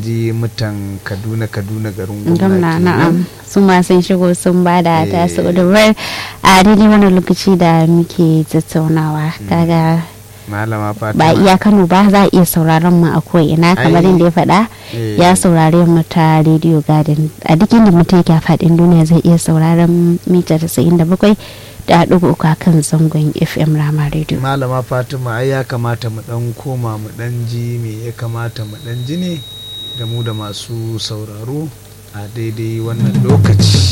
ji mutan kaduna kaduna garin gwamna gwamnati na'am su ma sun shigo sun ba da Eh. ta su gudunmar a daidai wannan lokaci da muke tattaunawa kaga malama fatima ba iya kano ba za a iya sauraron mu a ko'ina kamar Ai, yadda ya faɗa eh. ya saurare mu ta radio garden a duk inda mutum yake a faɗin duniya zai iya sauraron mita 97 da ɗigo uku a kan zangon fm rama radio malama fatima ai ya kamata mu dan koma mu dan ji me ya kamata mu dan ji ne da mu da masu sauraro a daidai wannan lokaci